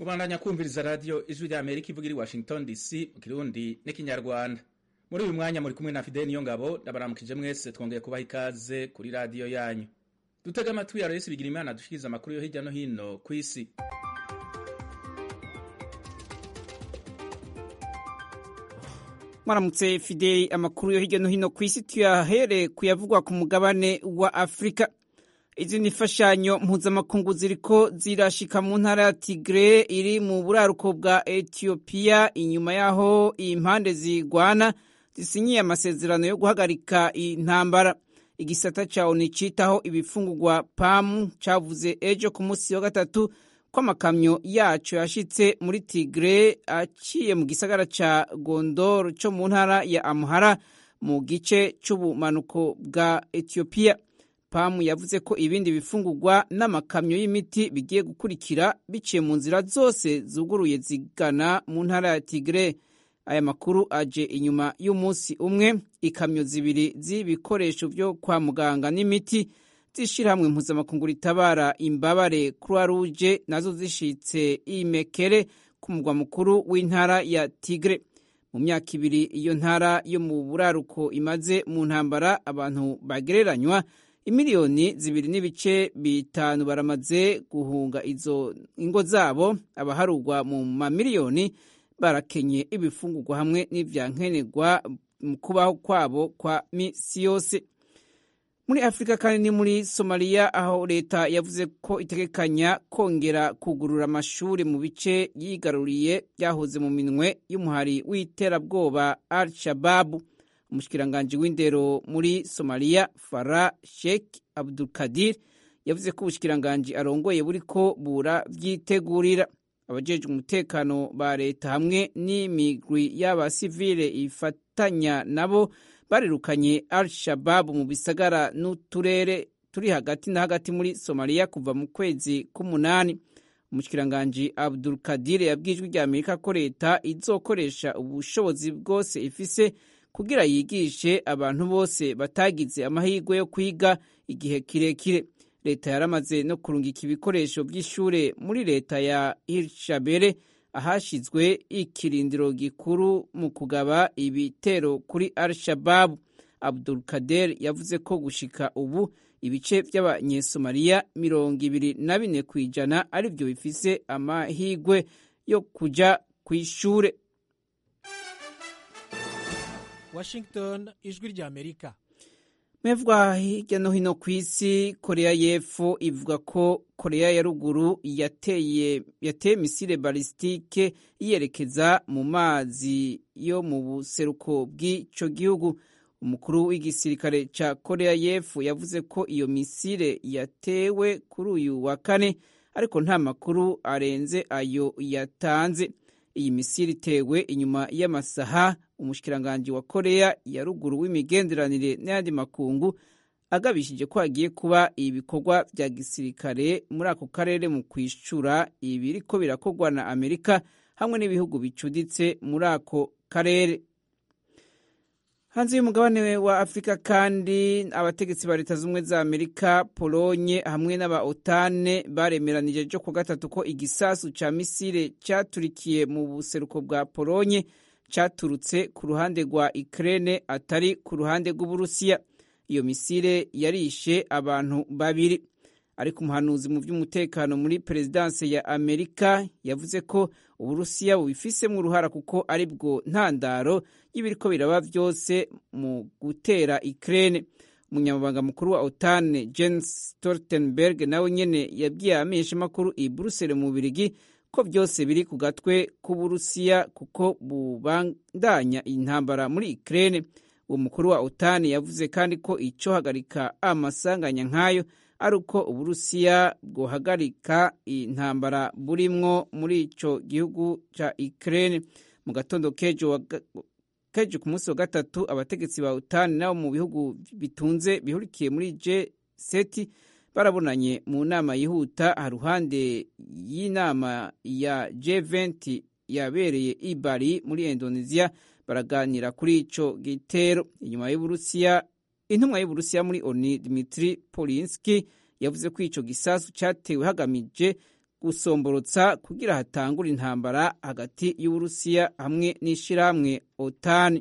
mubandanya kumviriza radiyo ijwi rya amerika ivuga iri washington dc mu kirundi n'ikinyarwanda muri uyu mwanya muri kumwe na fideli niyo ngabo ndabaramukije mwese twongeye kubaha ikaze kuri radiyo yanyu dutega amatwi ya resi bigira imana dushikiriza amakuru yo hirya no hino ku isi mwaramutse fideli amakuru yo hirya no hino ku isi tuyahere kuyavugwa ku mugabane wa afurika izi ni imfashanyo mpuzamakungu ziriko zirashika mu ntara ya tigre iri mu buraruko bwa etiyopiya inyuma y'aho impande zigwana zisinyiye amasezerano yo guhagarika intambara igisata ca oni citaho ibifungurwa pamu cavuze ejo ku munsi wa gatatu ko amakamyo yaco yashitse muri tigre aciye mu gisagara ca gondor co mu ntara ya amuhara mu gice c'ubumanuko bwa etiyopiya pamu yavuze ko ibindi bifungurwa n'amakamyo y'imiti bigiye gukurikira biciye mu nzira zose zuguruye zigana mu ntara ya tigre aya makuru aje inyuma y'umunsi umwe ikamyo zibiri z'ibikoresho byo kwa muganga n'imiti z'ishyirahamwe mpuzamakungu ritabara imbabare croix rouge nazo zishitse imekere ku mugwa mukuru w'intara ya tigre mu myaka ibiri iyo ntara yo mu buraruko imaze mu ntambara abantu bagereranywa imiliyoni zibiri n'ibice bitanu baramaze guhunga izo ingo zabo abaharugwa mu mamiliyoni barakenye ibifungurwa hamwe n'ivyankenerwa mu kubaho kwabo kwa misi yose muri afurika kandi ni muri somaliya aho leta yavuze ko itegekanya kongera kugurura amashuri mu bice yigaruriye byahoze mu minwe y'umuhari w'iterabwoba al shababu umushikiranganji w'indero muri somaliya fara sheikh abdulkadir yavuze ko ubushikiranganji arongoye buriko bura vyitegurira abajejwe umutekano ba leta hamwe n'imigwi y'abasivile ifatanya nabo barirukanye al shababu mu bisagara n'uturere turi hagati na hagati muri somaliya kuva mu kwezi k'umunani umushikiranganji abdul kadir yabwijwe rya amerika ko leta izokoresha ubushobozi bwose ifise kugira yigishe abantu bose batagize amahirwe yo kwiga igihe kirekire leta yaramaze no kurungika ibikoresho by'ishure muri leta ya hirshabere ahashizwe ikirindiro gikuru mu kugaba ibitero kuri al shababu abdul kader yavuze ko gushika ubu ibice by'abanyesomaliya mirongo ibiri na bine ku ijana ari byo bifise amahirwe yo kuja ku ishure washington ijwi rya amerika mevwa hirya no hino ku isi korea y'epfo ivuga ko korea ya ruguru yateye yateye misile balistike yerekeza mu mazi yo mu buseruko bw'ico gihugu umukuru w'igisirikare ca korea y'epfo yavuze ko iyo misile yatewe kuri uyu wa kane ariko nta makuru arenze ayo yatanze iyi misile itewe inyuma y'amasaha umushikiranganji wa korea ya ruguru w'imigenderanire n'ayandi makungu agabishije ko hagiye kuba ibikorwa vya gisirikare muri ako karere mu kwishura ibiriko birakorwa na amerika hamwe n'ibihugu bicuditse muri ako karere hanze y'umugabane wa afurika kandi abategetsi ba leta z'ubumwe za amerika polonye hamwe n'aba otane baremeranije ryo ku gatatu ko igisasu ca misile caturikiye mu buseruko bwa polonye caturutse ku ruhande rwa Ukraine atari ku ruhande rw'Uburusiya. Iyo misile yarishe abantu babiri. Ariko umuhanuzi mu by'umutekano muri perezidanse ya Amerika yavuze ko Uburusiya bubifisemwo uruhara kuko ari bwo ntandaro y'ibiriko biraba vyose mu gutera Ukraine. Umunyamabanga mukuru wa OTAN Jens Stoltenberg nawe nyene yabwiye abamenyeshamakuru i Brussels mu Birigi ko byose biri ku gatwe k'uburusiya kuko bubandanya intambara muri Ukraine uwo mukuru wa OTAN yavuze kandi ko ico hagarika amasanganya nk'ayo ari uko uburusiya bwohagarika intambara burimwo muri ico gihugu ca Ukraine mu gatondo kejo kejo ku munsi wa gatatu abategetsi ba OTAN nabo mu bihugu bitunze bihurikiye muri G7 barabonanye mu nama yihuta haruhande y'inama ya G20 yabereye i Bali muri Indonesia baraganira kuri ico gitero inyuma y'Uburusiya intumwa y'Uburusiya muri ONU Dmitry Polinski yavuze ko ico gisasu catewe hagamije gusomborotsa kugira hatangure intambara hagati y'uburusiya hamwe n'ishirahamwe otani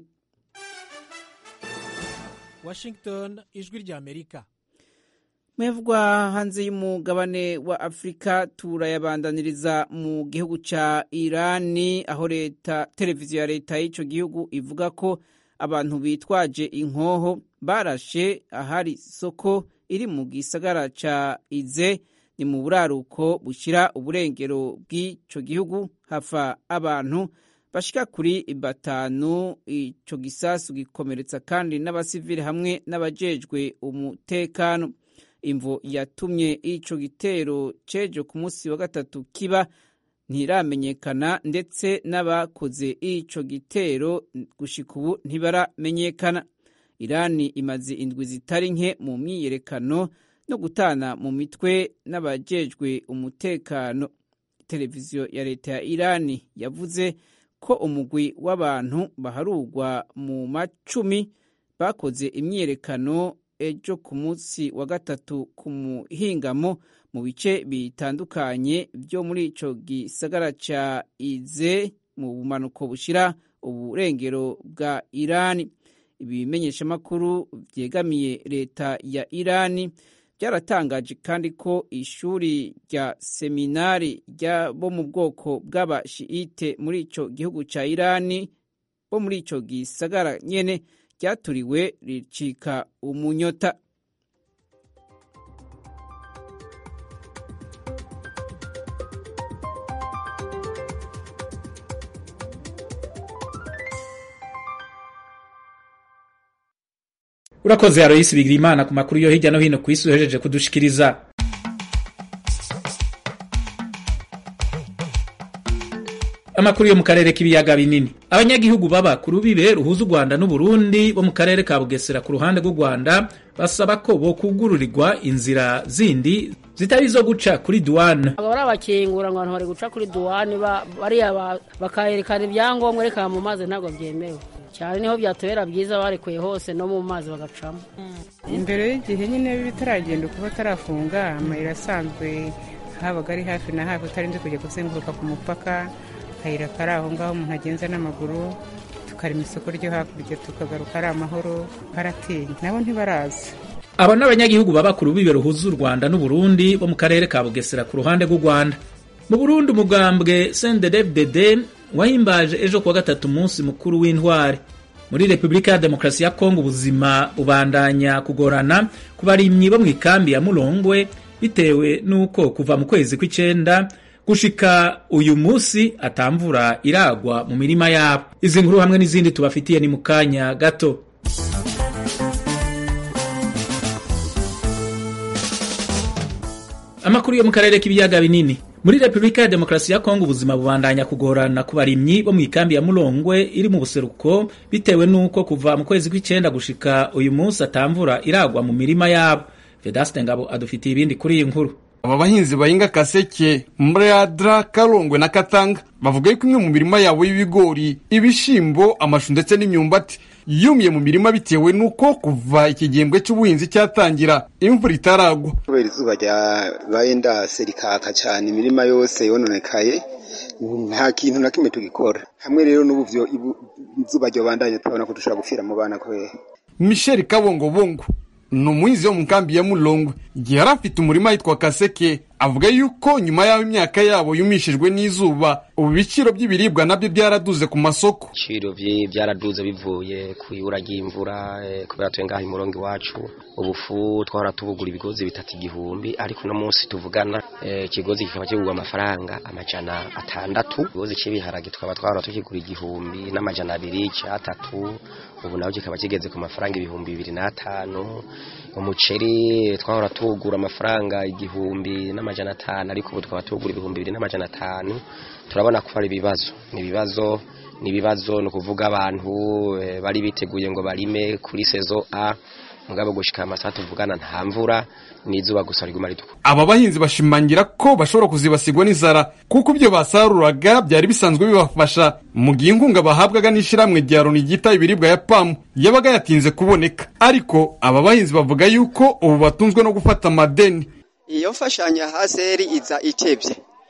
washington ijwi ry'amerika mwevugwa hanze y'umugabane wa afurika turayabandaniriza mu gihugu ca irani aho leta televiziyo ya leta y'ico gihugu ivuga ko abantu bitwaje inkoho barashe ahari isoko iri mu gisagara ca ize ni mu buraruko bushira uburengero bw'ico gihugu hafa abantu bashika kuri batanu ico gisasu gikomeretsa kandi n'abasivili hamwe n'abajejwe umutekano imvo yatumye ico gitero cejo ku munsi wa gatatu kiba ntiramenyekana ndetse n'abakoze ico gitero gushika ubu ntibaramenyekana irani imaze indwi zitari nke mu myiyerekano no gutana mu mitwe n'abajejwe umutekano televiziyo ya leta ya irani yavuze ko umugwi w'abantu baharurwa mu macumi bakoze imyiyerekano ejo ku munsi wa gatatu ku muhingamo mu bice bitandukanye byo muri ico gisagara ca ize mu bumanuko bushira uburengero bwa irani ibimenyeshamakuru vyegamiye leta ya irani byaratangaje kandi ko ishuri rya seminari bo mu bwoko bw'abashiite muri ico gihugu ca irani bo muri ico gisagara nyene ryaturiwe ricika umunyota urakoze aroyisi bigira imana ku makuru yo hirya no hino ku isi uhejeje kudushikiriza amakuru yo mu karere k'ibiyaga binini abanyagihugu baba ku rubibe ruhuza u rwanda n'uburundi bo mu karere ka bugesera ku ruhande rw'u rwanda basaba ko bokugururirwa inzira zindi zitari izo guca kuri duwane aba bari abakingura ngo abantu bari guca kuri duwane bariya bakayerekana ibyangombwa reka mu mazi ntabwo byemewe cyane niho byatubera byiza barekuye hose no mu mazi bagacamo imbere y'igihe nyine bitaragenda kuba batarafunga amayira asanzwe habaga ari hafi na hafi utarinze kujya kuzenguruka ku mupaka akayira kari aho ngaho umuntu agenza n'amaguru tukarema isoko ryo hakurya tukagaruka ari amahoro karatinya nabo ntibaraza aba ni abanyagihugu baba ku rubibe ruhuza u rwanda n'uburundi bo mu karere ka bugesera ku ruhande rw'u rwanda mu burundi umugambwe sndfdd wahimbaje ejo kuwa gatatu umunsi mukuru w'intwari muri repubulika ya demokarasi ya kongo ubuzima bubandanya kugorana ku barimyi bo mu ikambi ya murongwe bitewe n'uko kuva mu kwezi kw'icenda gushika uyu munsi atamvura iragwa mu mirima yabo izi nkuru hamwe n'izindi tubafitiye ni mu kanya gato amakuru yo mu karere k'ibiyaga binini muri repubulika ya demokarasi ya kongo ubuzima bubandanya kugorana ku barimyi bo mu ikambi ya murongwe iri mu buseruko bitewe n'uko kuva mu kwezi kw'icenda gushika uyu munsi atamvura iragwa mu mirima yabo vedaste ngabo adufitiye ibindi kuri iyi nkuru aba bahinzi bahinga kaseke mradra karongwe na katanga bavuga yuko imwe mu mirima yabo y'ibigori ibishimbo amashu ndetse n'imyumbati yumiye mu mirima bitewe n'uko kuva iki gihembwe cy'ubuhinzi cyatangira imvura itaragwa kubera izuba ryabaye ndase rikaka cyane imirima yose yononekaye nta kintu na kimwe tugikora hamwe rero n'ubu izuba ryobandanye turabona ko dushobora gupfira mu bana kubera michel kabongobongo ni umuhinzi wo mu nkambi ya murongwe igihe yari afite umurima yitwa kaseke avuga yuko nyuma y'aho imyaka yabo yumishijwe n'izuba ubu ibiciro by'ibiribwa nabyo byaraduze ku masoko ibiciro byaraduze bivuye ku ibura ry'imvura kubera tuye ngaho imurongo iwacu ubufu twahora tubugura ibigozi bitatu igihumbi ariko uno munsi tuvugana ikigozi kikaba kigurwa amafaranga amajana atandatu ikigozi cy'ibiharage tukaba twahora tukigura igihumbi n'amajana abiri cyatatu ubu naho kikaba kigeze ku mafaranga ibihumbi bibiri n'atanu umuceri twahora tuwugura amafaranga igihumbi n'amajana atanu ariko ubu tukaba tuwugura ibihumbi bibiri n'amajana atanu turabona ko ari ibibazo ni ibibazo ni ibibazo ni ukuvuga abantu bari biteguye ngo barime kuri sezo a mugabo gushika amasaha tuvugana nta mvura n'izuba gusa riguma ritukura aba bahinzi bashimangira ko bashobora kuzibasigwa n'inzara kuko ibyo basaruraga byari bisanzwe bibafasha mu gihe inkunga bahabwaga n'ishyirahamwe rya loni ryita ibiribwa ya pamu yabaga yatinze kuboneka ariko aba bahinzi bavuga yuko ubu batunzwe no gufata amadeni iyo mfashanyo ya haseri iza itebye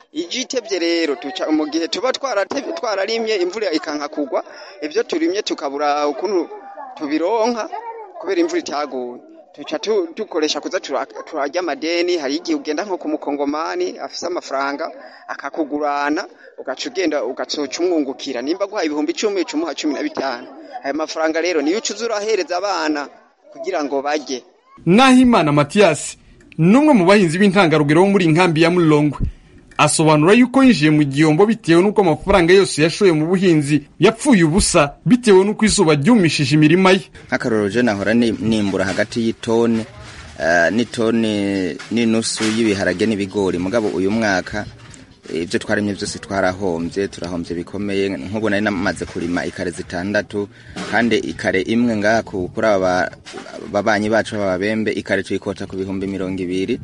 ije itebye rero tuca mu gihe tuba twarate- twararimye imvura ikanka kugwa ibyo turimye tukabura ukuntu tubironka kubera imvura itaguye tuca tu- dukoresha kuza tura- turarya amadeni hari igihe ugenda nko ku mukongomani afise amafaranga akakugurana ugaca ugenda ugacoca umwungukira nimba guhaye ibihumbi icumi uca umuha cumi na bitanu ayo mafaranga rero niyo uca uza urahereza abana kugira ngo barye Nahimana Mathias n'umwe mu bahinzi b'intangarugero bo muri inkambi ya Mulongwe asobanura yuko yinjiye mu gihombo bitewe n'uko amafaranga yose yashoye mu buhinzi yapfuye ubusa bitewe n'uko izuba ryumishije imirima ye nk'akarorero je nahora ni- nimbura hagati y'itoni eh, n'itoni n'inusu y'ibiharage n'ibigori mugabo uyu mwaka eh, ibyo twarimye byose twarahombye turahombye bikomeye nk'ubu nari namaze kurima ikare zitandatu kandi ikare imwe ngaha ku- kuri aba babanyi bacu b'ababembe ikare tuyikota ku bihumbi mirongo ibiri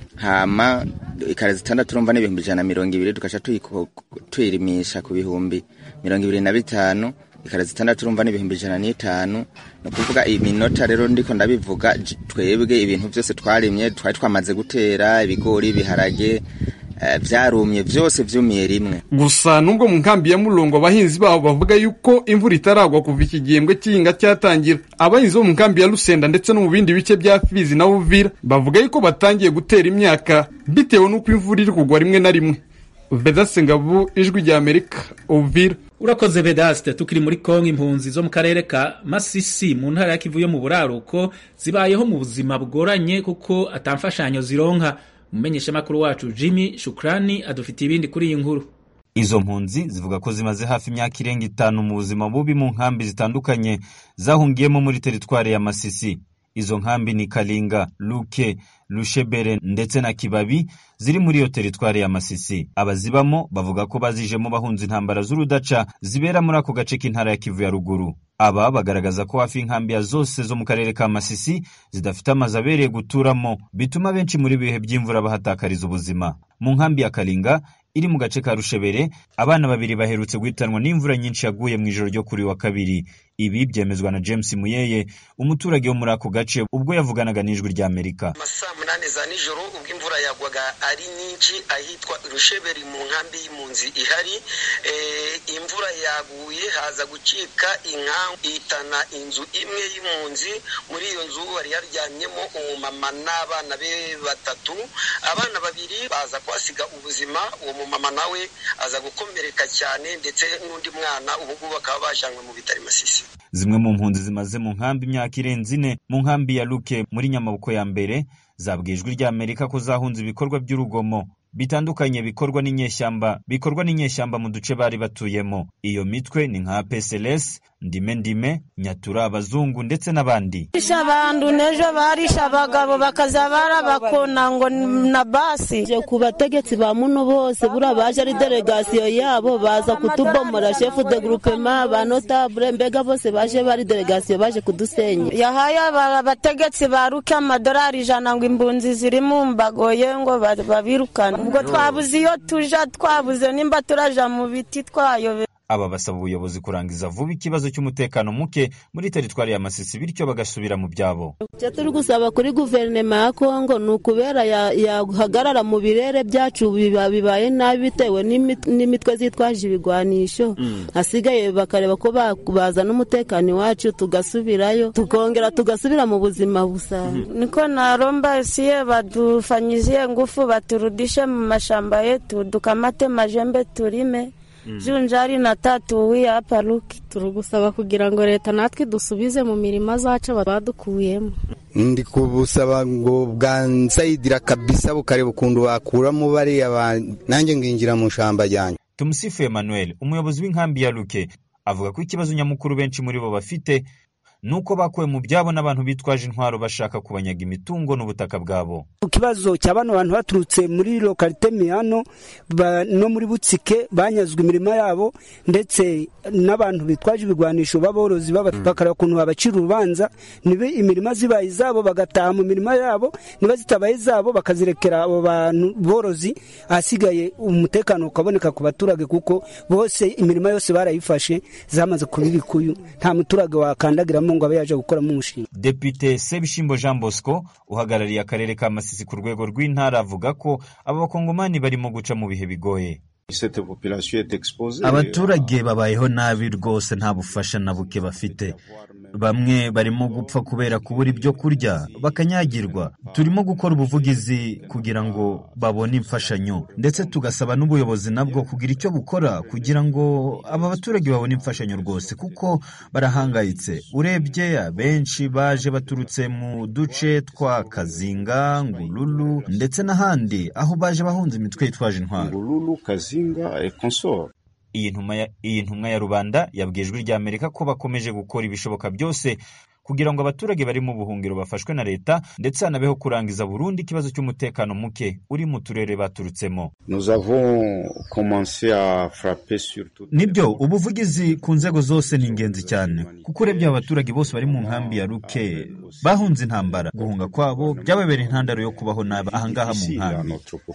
hama ikare zitandatu urumva n'ibihumbi ijana na mirongo ibiri tugaca tuyiko- tuyirimisha ku bihumbi mirongo ibiri na bitanu ikare zitandatu urumva n'ibihumbi ijana n'itanu ni ukuvuga iminota rero ndiko ndabivuga j- twebwe ibintu byose twarimye twari twamaze gutera ibigori ibiharage eh, vyarumye vyose vyumiye rimwe gusa nubwo mu nkambi ya Mulongo abahinzi babo bavuga yuko imvura itaragwa kuva iki gihembwe cy'ihinga cyatangira abahinzi bo mu nkambi ya Lusenda ndetse no mu bindi bice bya Fizi na Uvira bavuga yuko batangiye gutera imyaka bitewe n'uko imvura iri kugwa rimwe na rimwe Vedaste Ngabu ijwi rya Amerika Uvira urakoze vedaste tukiri muri kongo impunzi zo mu karere ka masisi mu ntara ya kivu yo mu buraruko zibayeho mu buzima bugoranye kuko atamfashanyo zironka umumenyeshamakuru wacu jimmy shukrani adufitiye ibindi kuri iyi nkuru izo mpunzi zivuga ko zimaze hafi imyaka irenga itanu mu buzima bubi mu nkambi zitandukanye zahungiyemo muri teritwari ya masisi izo nkambi ni kalinga luke lushebere ndetse na kibabi ziri muri iyo teritwari ya masisi abazibamo bavuga ko bazijemo bahunze intambara z'urudaca zibera muri ako gace k'intara ya kivu ya ruguru aba bagaragaza ko hafi y'inkambi ya zose zo mu karere ka masisi zidafite amazu abereye guturamo bituma benshi muri bihe by'imvura bahatakariza ubuzima mu nkambi ya kalinga iri mu gace ka rushebere abana babiri baherutse guhitanwa n'imvura nyinshi yaguye mu ijoro ryo kuri wa kabiri ibi byemezwa na james muyeye umuturage wo muri ako gace ubwo yavuganaga n'ijwi ry'amerika saa munani za nijoro ubwo imvura yagwaga ari nyinshi ahitwa rusheberi mu nkambi y'impunzi ihari Eh, imvura yaguye haza gucika inkangu ihitana inzu imwe y'impunzi muri iyo nzu hari haryamyemo umumama n'abana be batatu abana babiri baza kuhasiga ubuzima uwo mumama nawe aza gukomereka cyane ndetse n'undi mwana ubu ngubu bakaba bajanywe mu bitaro i masisi zimwe mu mpunzi zimaze mu nkambi imyaka irenze ine mu nkambi ya luke muri nyamaboko ya mbere zabwiye ijwi ry'amerika ko zahunze ibikorwa by'urugomo bitandukanye bikorwa n'inyeshyamba bikorwa n'inyeshyamba mu duce bari batuyemo iyo mitwe ni nka psls ndime ndime nyatura abazungu ndetse n'abandi barisha abantu n'ejo barisha abagabo bakaza barabakona ngo na basi Je ku bategetsi ba muno bose buriya baje ari delegasiyo yabo baza kutubomora shefu de groupement ba notable mbega bose baje bari delegasiyo baje kudusenya yahaye aba- abategetsi baruke amadolari ijana ngo imbunzi ziri mu mbagoye ngo ba- babirukane ubwo twabuze iyo tuja twabuze nimba turaja mu biti twayobe aba basaba ubuyobozi kurangiza vuba ikibazo cy'umutekano muke muri teritwari ya masisi bityo bagasubira mu byabo icyo turi gusaba kuri guverinoma ya kongo ni ukubera ya- yahagarara mu birere byacu biba- bibaye nabi bitewe n'imi- n'imitwe zitwaje ibigwanisho hasigaye bakareba ko ba- bazana umutekano iwacu tugasubirayo tukongera tugasubira mu buzima busanzwe niko naromba siye badufanyizie ngufu baturudishe mu mashamba yetu dukamate majembe turime junjari na tatu wi hapa luki turi gusaba kugira ngo leta natwe dusubize mu mirima zacu badukuyemo ndi kubusaba ngo bwansayidira kabisa bukareba ukuntu bakuramo bariya ba- nanjye nginjira mu shamba ryanjye tumusifu emmanuel umuyobozi w'inkambi ya luke avuga ko ikibazo nyamukuru benshi muri bo bafite ni uko bakuwe mu byabo n'abantu bitwaje intwaro bashaka kubanyaga imitungo n'ubutaka bwabo ku kibazo cya bano bantu baturutse muri lokalite miyano ba- no muri butsike banyazwe imirima yabo ndetse n'abantu bitwaje ibigwanisho b'aborozi baba- bakareba ukuntu babacira urubanza niba imirima zibaye izabo bagataha mu mirima yabo niba zitabaye izabo bakazirekera abo bantu borozi ahasigaye umutekano ukaboneka ku baturage kuko bose imirima yose barayifashe zamaze kuba ibikuyu nta muturage wakandagiramo ngo abe yaje gukoramo umushinga depite sebishimbo jean bosco uhagarariye akarere ka masisi ku rwego rw'intara avuga ko aba bakongomani barimo guca mu bihe bigoye abaturage babayeho nabi rwose nta bufasha na buke bafite bamwe barimo gupfa kubera kubura ibyo kurya bakanyagirwa turimo gukora ubuvugizi kugira ngo babone imfashanyo ndetse tugasaba n'ubuyobozi nabwo kugira icyo bukora kugira ngo aba baturage babone imfashanyo rwose kuko barahangayitse urebye abenshi baje baturutse mu duce twa kazinga ngululu ndetse n'ahandi aho baje bahunze imitwe yitwaje intwaro iyi ntumwa ya rubanda yabwiye ijwi rya amerika ko bakomeje gukora ibishoboka byose kugira ngo abaturage bari mu buhungiro bafashwe na leta ndetse hanabeho kurangiza burundu ikibazo cy'umutekano muke uri mu turere baturutsemo nibyo ubuvugizi ku nzego zose ni ingenzi cyane kuko urebye aba baturage bose bari mu nkambi ya ruke bahunze intambara guhunga kwabo byababereye intandaro yo kubaho nabi ahangaha mu nkambi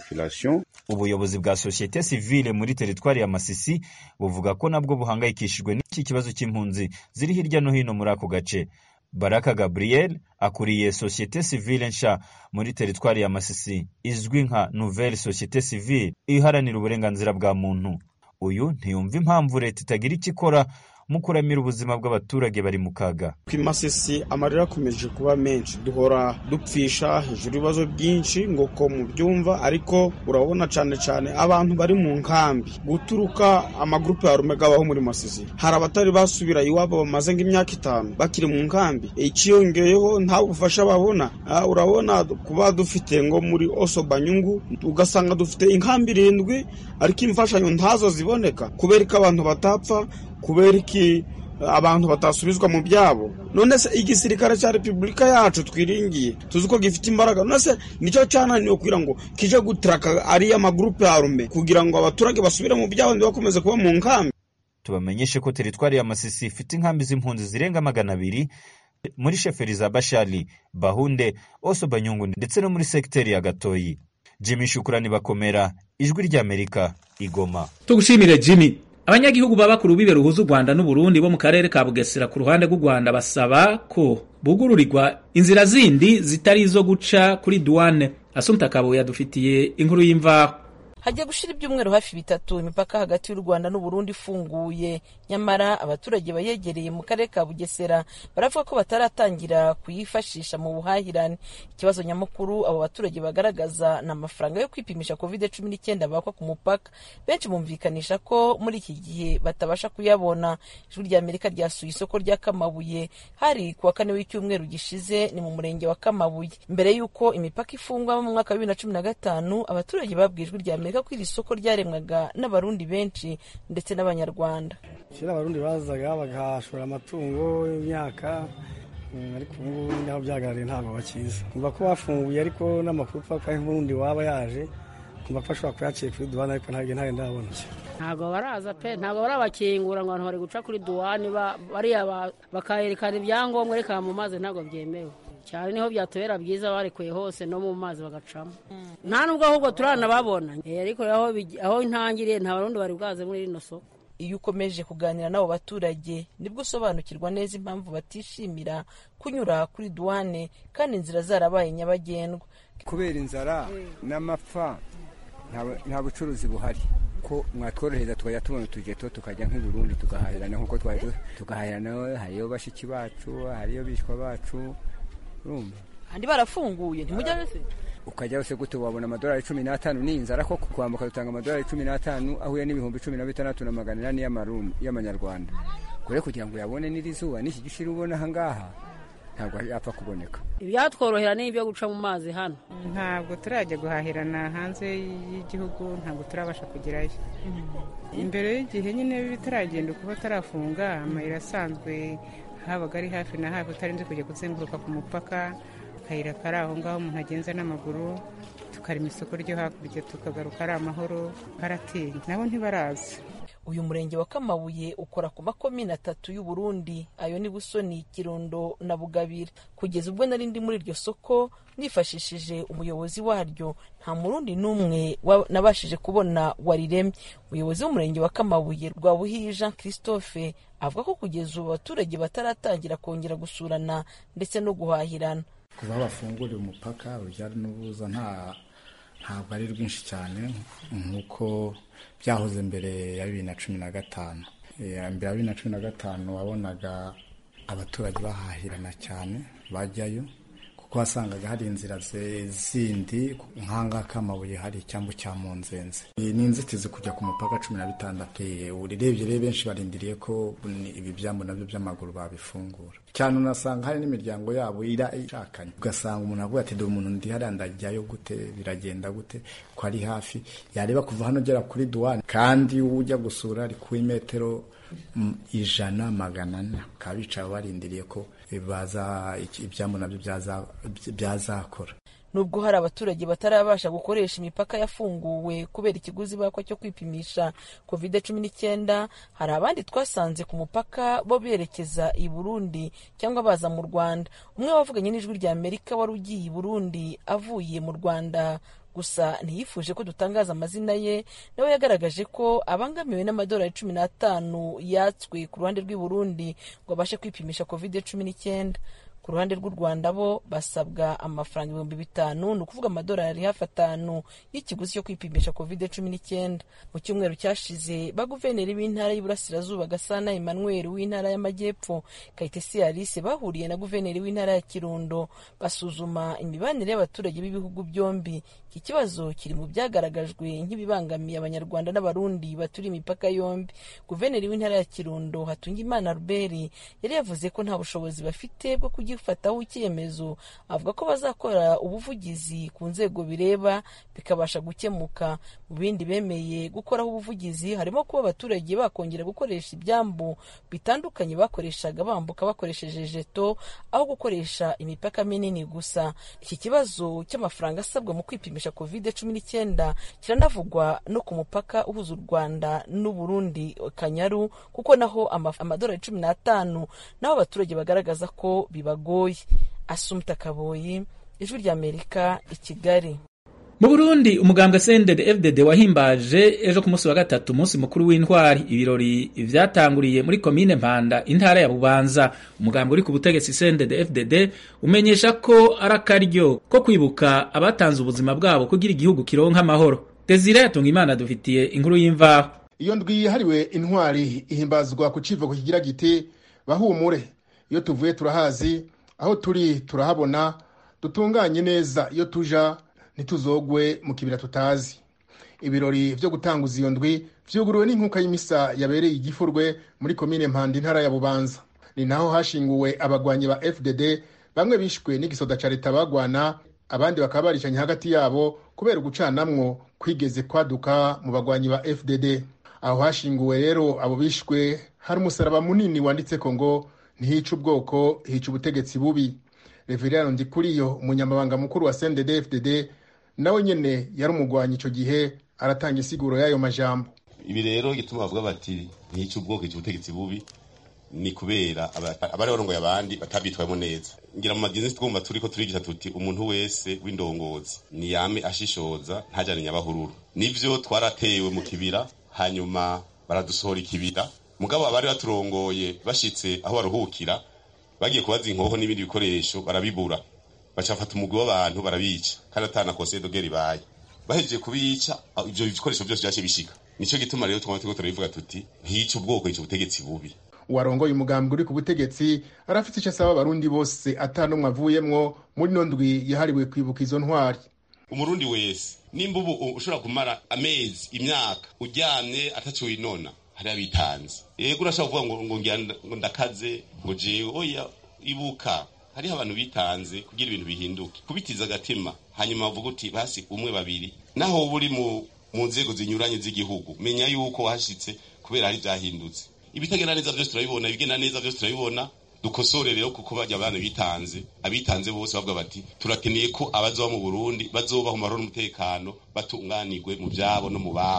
ubuyobozi bwa sosiyete sivile muri teritwari ya masisi buvuga ko nabwo buhangayikishijwe n'iki kibazo cy'impunzi ziri hirya no hino muri ako gace baraka gabriel akuriye sosiyete sivile nsha muri teritwari ya masisi izwi nka nouvelle sosiyete sivile iharanira uburenganzira bwa muntu uyu ntiyumva impamvu leta itagira icyo ikora mu kuramira ubuzima bw'abaturage bari mu kaga ku imasisi amarira akomeje kuba menshi duhora dupfisha hejuru ibibazo byinshi ngo ko mubyumva ariko urabona cyane cyane abantu bari mu nkambi guturuka amagurupe ya rumega abaho muri masisi hari abatari basubira iwabo bamaze nk'imyaka itanu bakiri mu nkambi ikiyongeyeho nta bufasha babona urabona kuba dufite ngo muri oso banyungu ugasanga dufite inkambi irindwi ariko imfashanyo ntazo ziboneka kubera ko abantu batapfa kubera iki abantu batasubizwa mu byabo none se igisirikare cya repubulika yacu twiringiye tuzi ko gifite imbaraga none se nicyo cyananiwe kugira ngo kije gutraka ariya magurupe ya rume kugira ngo abaturage basubire mu byabo ntibakomeze kuba mu nkambi tubamenyeshe ko teritwari ya masisi ifite inkambi z'impunzi zirenga magana abiri muri sheferi za bashali bahunde oso banyungu ndetse no muri segiteri ya gatoyi jimmy shukurani bakomera ijwi ry'amerika igoma tugushimire jimmy abanyagihugu baba ku rubibe ruhuza u rwanda n'uburundi bo mu karere ka bugesera ku ruhande rw'u rwanda basaba ko bugururirwa inzira zindi zitari izo guca kuri duwane asumta kabuye yadufitiye inkuru y'imvaho hajya gushira ibyumweru hafi bitatu imipaka hagati y'u rwanda n'uburundi ifunguye nyamara abaturage bayegereye mu karere ka bugesera baravuga ko bataratangira kuyifashisha mu buhahirane ikibazo nyamukuru abo baturage bagaragaza ni amafaranga yo kwipimisha covid cumi n'icyenda bakwa ku mupaka benshi bumvikanisha ko muri iki gihe batabasha kuyabona ijwi rya amerika ryasuye isoko rya kamabuye hari ku wa kane w'icyumweru gishize ni mu murenge wa kamabuye mbere y'uko imipaka ifungwa mu mwaka wa bibiri na cumi na gatanu abaturage babwiye ijwi rya amerika ko iri soko ryaremwaga n'abarundi benshi ndetse n'abanyarwanda kera abarundi bazaga bagahashora amatungo imyaka ariko ubu ngubu naho byagaragaye ntabwo bakiza kumva ko bafunguye ariko n'amakuru paka y'uburundi waba yaje kumva ko ashobora kuyaciye kuri duwane ariko ntabwo ntabwo ndabona ntabwo baraza pe ntabwo barabakingura ngo abantu bari guca kuri duwane bariya bakayerekana ibyangombwa reka mu mazi ntabwo byemewe cyane niho byatubera byiza barekuye hose no mu mazi bagacamo nta nubwo ahubwo turanababona ariko aho intangiriye nta barundi bari bwaze muri rino soko iyo ukomeje kuganira n'abo baturage nibwo usobanukirwa neza impamvu batishimira kunyura kuri duwane kandi inzira zarabaye nyabagendwa kubera inzara n'amapfa nta bucuruzi buhari ko mwatworohereza tukajya tubona utugeto tukajya nk'i Burundi tugahahirana nk'uko twari tugahahirana hariyo bashiki bacu hariyo bishwa bacu urumva andi barafunguye ntimujya wese ukajya wese gute wabona amadolari cumi n'atanu ni inzara koko kwambuka dutanga amadolari cumi n'atanu ahuye n'ibihumbi cumi na bitandatu na magana inani y'amanyarwanda kure kugira ngo uyabone n'iri zuba n'iki gishiri ubona ahangaha ntabwo yapfa kuboneka ibyatworohera ni ibyo guca mu mazi hano ntabwo turajya guhahirana hanze y'igihugu ntabwo turabasha kugerayo imbere y'igihe nyine bitaragenda kuba tarafunga amayira asanzwe habaga ari hafi na hafi utarinze kujya kuzenguruka ku mupaka akayira kari aho ngaho umuntu agenza n'amaguru tukarema isoko ryo hakurya tukagaruka ari amahoro karatinya nabo ntibaraza uyu murenge wa kamabuye ukora ku makomine atatu y'u Burundi ayo ni busoni kirundo na bugabira kugeza ubwo nari ndi muri iryo soko nifashishije umuyobozi waryo nta murundi n'umwe nabashije kubona wariremye umuyobozi w'umurenge wa kamabuye rwabuhiye jean christophe avuga ko kugeza ubu abaturage bataratangira kongera gusurana ndetse no guhahirana kuva aho bafunguriye umupaka urujya n'uruza nta ntabwo ari rwinshi cyane nk'uko byahoze mbere ya bibiri na cumi na gatanu mbere ya bibiri na cumi na gatanu wabonaga abaturage bahahirana cyane bajyayo kuko wasangaga hari inzira zindi nk'ahangaha k'amabuye hari icyambu cya munzenze ni inzitizi kujya ku mupaka cumi na bitandatu urebye rero benshi barindiriye ko ibi byambu nabyo by'amaguru babifungura cyane unasanga hari n'imiryango yabo ira ishakanye ugasanga umuntu avuga ati dore umuntu ndi hariya ndajyayo gute biragenda gute ko ari hafi yareba kuva hano ugera kuri duwane kandi ujya gusura ari ku imetero ijana magana ane bakaba bicaye barindiriye ko baza ibyambu nabyo byazakora nubwo hari abaturage batarabasha gukoresha imipaka yafunguwe kubera ikiguzi bakwa cyo kwipimisha covid cumi n'icyenda hari abandi twasanze ku mupaka bo berekeza i burundi cyangwa baza mu rwanda umwe wavuganye n'ijwi rya amerika wari ugiye i burundi avuye mu rwanda gusa ntiyifuje ko dutangaza amazina ye nawe yagaragaje ko abangamiwe n'amadolari cumi n'atanu yatswe ku ruhande rw'i burundi ngo abashe kwipimisha covid cumi n'icyenda ku ruhande rw'u rwanda bo basabwa amafaranga ibihumbi bitanu ni ukuvuga amadolari hafi atanu y'ikiguzi cyo kwipimisha covid cumi n'icyenda mu cyumweru cyashize baguverineri b'intara y'iburasirazuba gasana emmanuel w'intara y'amajyepfo kayitesi alice bahuriye na guverineri w'intara ya kirundo basuzuma imibanire y'abaturage b'ibihugu byombi iki kibazo kiri mu byagaragajwe nk'ibibangamiye abanyarwanda n'abarundi baturiye imipaka yombi guverineri w'intara ya kirundo hatungimana ruberi yari yavuze ko nta bushobozi bafite bwo kugifataho icyemezo avuga ko bazakora ubuvugizi ku nzego bireba bikabasha gukemuka mu bindi bemeye gukoraho ubuvugizi harimo kuba abaturage bakongera gukoresha ibyambu bitandukanye bakoreshaga bambuka bakoresheje jeto aho gukoresha imipaka minini gusa iki kibazo cy'amafaranga asabwa mu kwipimisha covid cumi n'icyenda kiranavugwa no ku mupaka uhuza u rwanda n'uburundi kanyaru kuko naho amadolari cumi n'atanu naho abaturage bagaragaza ko bibagoye asumta kaboyi ijwi ry'amerika i kigali mu burundi umugambwe sendede fdd wahimbaje ejo ku munsi wa gatatu umunsi mukuru w'intwari ibirori vyatanguriye muri komine mpanda intara ya bubanza umugambwe uri ku butegetsi sendede fdd umenyesha ko ari akaryo ko kwibuka abatanze ubuzima bwabo kugira igihugu kironka amahoro desire yatunga imana dufitiye inkuru y'imvaho iyo ndwi yahariwe intwari ihimbazwa ku civugo kigira giti bahumure iyo tuvuye turahazi aho turi turahabona dutunganye neza iyo tuja ntituzogwe mu kibira tutazi ibirori vyo gutanguza iyo ndwi vyuguruwe n'inkuka y'imisa yabereye igifurwe muri komine mpanda intara ya bubanza ni naho hashinguwe abagwanyi ba fdd bamwe bishwe n'igisoda ca leta bagwana abandi bakaba baricanye hagati yabo kubera ugucanamwo kwigeze kwaduka mu bagwanyi ba fdd aho hashinguwe rero abo bishwe hari umusaraba munini wanditseko ngo ntihica ubwoko hica ubutegetsi bubi reveriyano ndikuriyo umunyamabanga mukuru wa sendede fdd nawe nyene yari umugwanyi ico gihe aratanga isiguro y'ayo majambo ibi rero gituma bavuga bati ntihica ubwoko hica ubutegetsi bubi ni kubera abari barongoye abandi batabyitwayemo neza ngira mu magenzi twumva turiko turigisha tuti umuntu wese w'indongozi niyame ashishoza ntajane nyabahururu nivyo twaratewe mu kibira hanyuma baradusohora ikibira mugabo abari baturongoye bashitse aho baruhukira bagiye kubaza inkoho n'ibindi bikoresho barabibura bacafata umugwi w'abantu barabica kandi atana kose dogeri baye bahejeje kubica ivyo bikoresho byose vyaciye bishika nico gituma rero twama turiko turabivuga tuti ntiyica ubwoko yica ubutegetsi bubi uwarongoye umugambwe uri ku butegetsi arafite icyo asaba abarundi bose ata n'umwe avuyemwo muri no ndwi yahariwe kwibuka izo ntwari umurundi wese nimba ubu ushobora kumara amezi imyaka uryamye ataco winona hari abitanze yego urashobora kuvuga ngo ngo ngira ngo ndakaze ngo jewe oya ibuka hariho abantu bitanze kugira ibintu bihinduke kubitiza agatima hanyuma bavuga uti basi umwe babiri naho wowe uri mu mu nzego zinyuranye z'igihugu menya yuko washitse kubera hari byahindutse ibitagenda neza byose turabibona ibigenda neza byose turabibona dukosore rero kuko bajya abantu bitanze abitanze bose bavuga bati turakeneye ko abazoba mu Burundi bazoba mu mahoro n'umutekano batunganirwe mu byabo no mu babo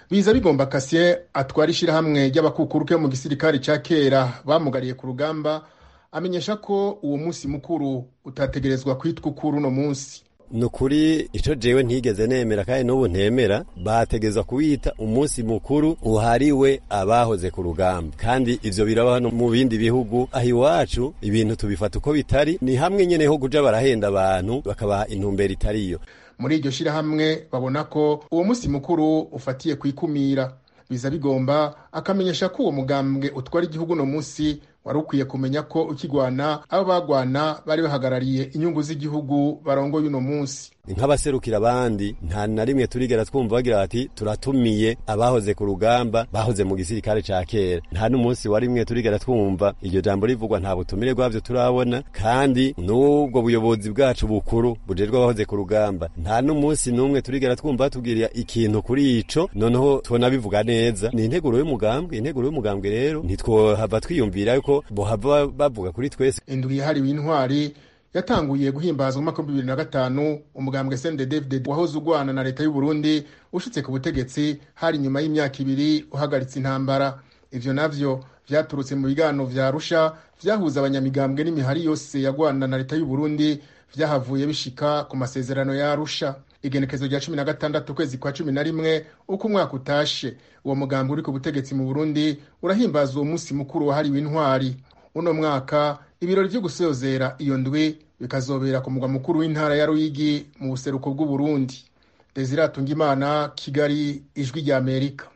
biza bigomba kasien atwara ishyirahamwe ry'abakukuruke mu gisirikare cya kera bamugariye ku rugamba amenyesha ko uwo munsi mukuru utategerezwa kwitwa ukuri uno munsi ni ukuri icyo jewe ntigeze nemera kandi n'ubu ntemera bategeza kuwita umunsi mukuru uhariwe abahoze ku rugamba kandi ivyo birabaho no mu bindi bihugu aho iwacu ibintu tubifata uko bitari ni hamwe nyene ho kuja barahenda abantu bakabaha intumbero itariyo muri iryo shyirahamwe babona ko uwo munsi mukuru ufatiye ku ikumira biza bigomba akamenyesha ko uwo mugambwe utwara igihugu uno munsi wari ukwiye kumenya ko ukigwana abo bagwana bari bahagarariye inyungu z'igihugu barongoye uno munsi nk'abaserukira abandi nta na rimwe turigera twumva bagira bati turatumiye abahoze ku rugamba bahoze mu gisirikare ca kera nta n'umunsi wa rimwe turigera twumva iryo jambo rivugwa nta butumire bwavyo turabona kandi n'ubwo buyobozi bwacu bukuru bujejwe abahoze ku rugamba nta n'umunsi n'umwe turigera twumva batubwirira ikintu kuri ico noneho tubona bivuga neza ni integuro y'umugambwe integuro y'umugambwe rero ntitwohava twiyumvira yuko bohava bavuga kuri twese indwi yahariwe intwari yatanguye guhimbazwa mu mwaka w'ibihumbi bibiri na gatanu umugambwe sende david wahoze ugwana na leta y'u Burundi ushitse ku butegetsi hari nyuma y'imyaka ibiri uhagaritse intambara ivyo navyo vyaturutse mu biganiro vya arusha vyahuza abanyamigambwe n'imihari yose yagwana na leta y'u Burundi vyahavuye bishika ku masezerano ya arusha igenekezo rya cumi na gatandatu ukwezi kwa cumi na rimwe uko umwaka utashe uwo mugambwe uri ku butegetsi mu burundi urahimbaza uwo munsi mukuru wahariwe intwari uno mwaka ibirori vyo gusozera iyo ndwi bikazobera ku mugwa mukuru w'intara ya ruyigi mu buseruko bw'uburundi desire imana kigali ijwi rya amerika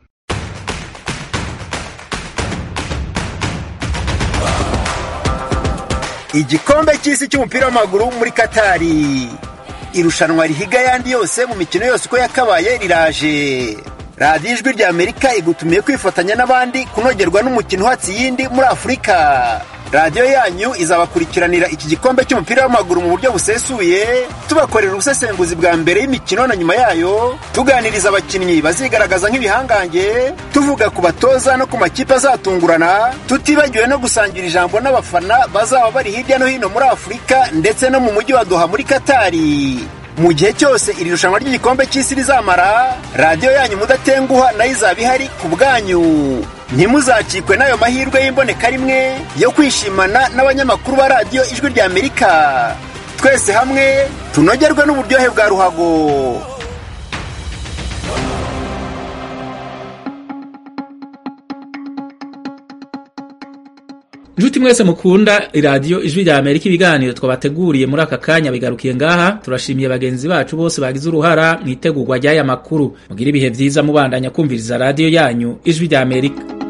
igikombe cy'isi cy'umupira w'amaguru muri katari irushanwa rihiga ayandi yose mu mikino yose uko yakabaye riraje radiyo ijwi rya amerika igutumiye kwifatanya n'abandi kunogerwa n'umukino uhatse iyindi muri afurika radiyo yanyu izabakurikiranira iki gikombe cy'umupira w'amaguru mu buryo busesuye tubakorera ubusesenguzi bwa mbere y'imikino na nyuma yayo tuganiriza abakinnyi bazigaragaza nk'ibihangange tuvuga ku batoza no ku makipe azatungurana tutibagiwe no gusangira ijambo n'abafana bazaba bari hirya no hino muri afurika ndetse no mu mujyi wa doha muri katari mu gihe cyose iri rushanwa ry'igikombe cy'isi rizamara radiyo yanyu mudatenguha nayo izaba ihari ku bwanyu ntimuzacikwe n'ayo mahirwe y'imboneka rimwe yo kwishimana n'abanyamakuru ba radiyo ijwi rya amerika twese hamwe tunogerwe n'uburyohe bwa ruhago Njuti mwese mukunda iradiyo ijwi rya Amerika ibiganiro twabateguriye muri aka kanya bigarukiye ngaha turashimiye bagenzi bacu bose bagize uruhara mu itegurwa ry'aya makuru mugira ibihe byiza mubandanya kumviriza radiyo yanyu ijwi rya Amerika